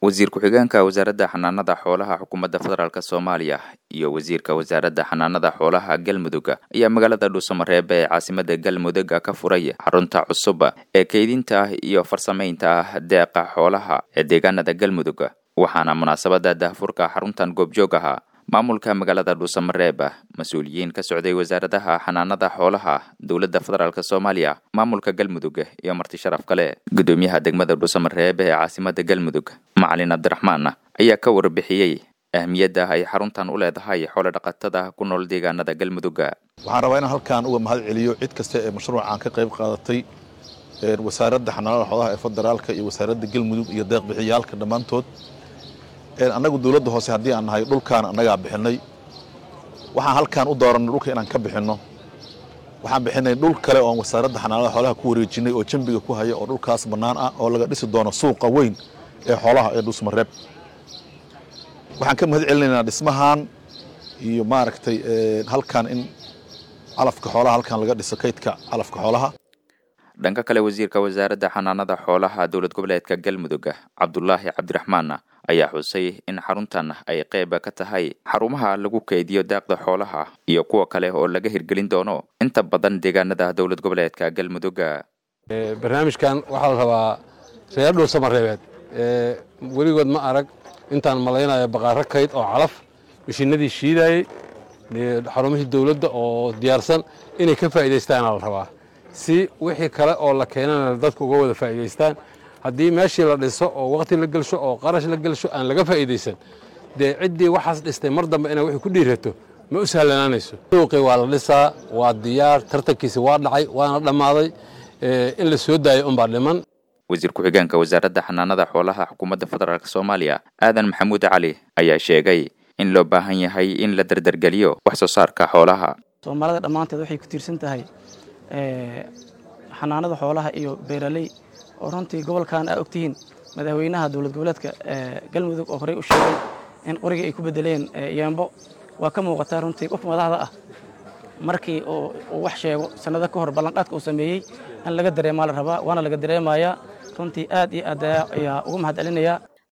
wasiir ku-xigeenka wasaaradda xanaanada xoolaha xukuumadda federaalk soomaaliya iyo wasiirka wasaaradda xanaanada xoolaha galmudug ayaa magaalada dhuusamareeb ee caasimada galmudug ka furay xarunta cusub ee keydinta iyo farsamaynta deeqa xoolaha ee deegaanada galmudug waxaana munaasabada daahfurka xaruntan goobjoog ahaa maamulka magaalada dhuusamareeb mas-uuliyiin ka socday wasaaradaha xanaanada xoolaha dowladda federaalk soomaaliya maamulka galmudug iyo marti sharaf kale gudoomiyaha degmada dhuusamareeb ee caasimada galmudug macalin cabdiraxmaan ayaa ka warbixiyey ahmiyadda ay xaruntan u leedahay xoolo dhaqatada ku nool deegaanada galmudug waxaan rabaa inaan halkaan uga mahad celiyo cid kasta ee mashruucan ka qayb qaadatay wasaaradda xanaanada xoolaha ee federaalka iyo wasaaradda galmudug iyo deeqbixiyaalka dhammaantood annagu dowladda hoose haddii aan nahay dhulkaan annagaa bixinay waxaan halkaan u dooranay dhulka inaan ka bixinno waxaan bixinay dhul kale oon wasaaradda xanaanada xoolaha ku wareejinay oo jambiga ku haya oo dhulkaas bannaan ah oo laga dhisi doono suuqa weyn ee xoolaha ee dhuusmareeb waxaan ka mahad celinaynaa dhismahan iyo maaragtay halkaan in calafka xoolaha halkaan laga dhiso kaydka calafka xoolaha dhanka kale wasiirka wasaaradda xanaanada xoolaha dowlad goboleedka galmudug cabdulaahi cabdiraxmaan ayaa xusay in xaruntan ay qayb ka tahay xarumaha lagu keydiyo daaqda xoolaha iyo kuwa kale oo laga hirgelin doono inta badan deegaanada dowlad goboleedka galmudug barnaamijkan waxaa la rabaa reer dhuusamareebeed weligood ma arag intaan malaynayo baqaaro kayd oo calaf mashiinadii shiidayey xarumihii dowladda oo diyaarsan inay ka faa'iidaystaana la rabaa si wixii kale oo la keenana dadka uga wada faa'iidaystaan haddii meeshii la dhiso oo waqti la gelsho oo qarash la gelsho aan laga faa'iidaysan dee ciddii waxaas dhistay mar dambe inay wixii ku dhiirato ma u sahlanaanayso suuqii waa la dhisaa waa diyaar tartankiisi waa dhacay waana dhammaaday in la soo daayo unbaa dhiman wasiir ku-xigeenka wasaaradda xanaanada xoolaha xukuumadda federaalk soomaaliya aadan maxamuud cali ayaa sheegay in loo baahan yahay in la dardargeliyo wax soo saarka xoolaha soomaalida dhammaanteed waxay ku tiirsan tahay xanaanada xoolaha iyo beeraley oo runtii gobolkan aa ogtihiin madaxweynaha dowlad goboleedka galmudug oo horey u sheegay in qorigii ay ku bedeleen yeembo waa ka muuqataa runtii qof madaxda ah markii uu wax sheego sannado ka hor ballanqaadka uu sameeyey in laga dareemaa la rabaa waana laga dareemayaa runtii aad iyo aad ayaa ugu mahad celinayaa